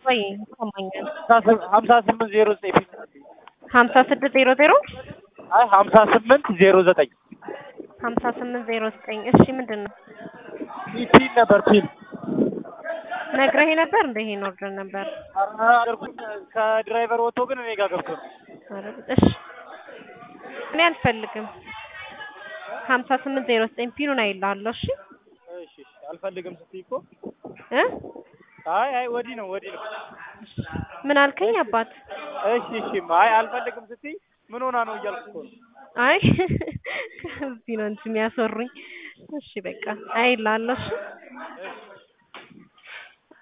ወይ ይሰማኛል። ሀምሳ ስምንት ዜሮ ዘጠኝ ሀምሳ ስድስት ዜሮ ዜሮ አይ ሀምሳ ስምንት ዜሮ ዘጠኝ ሀምሳ ስምንት ዜሮ ዘጠኝ እሺ ምንድን ነው ፒን ነበር ፒን ነግረህ ነበር እንደ ይሄን ኦርደር ነበር አደርኩኝ ከድራይቨር ወጥቶ ግን እኔ ጋር ገብቶ ነው። ኧረ እሺ እኔ አልፈልግም ሀምሳ ስምንት ዜሮ ዘጠኝ ፒኑን አይልሃለሁ እሺ እሺ እሺ አልፈልግም ስትይ እኮ እ አይ አይ ወዲህ ነው ወዲህ ነው። ምን አልከኝ አባት እሺ እሺ አይ አልፈልግም ስትይ ምን ሆና ነው እያልኩ እኮ ነው። አይ ከዚህ ነው እንጂ የሚያስወሩኝ እሺ በቃ አይልሃለሁ እሺ እሺ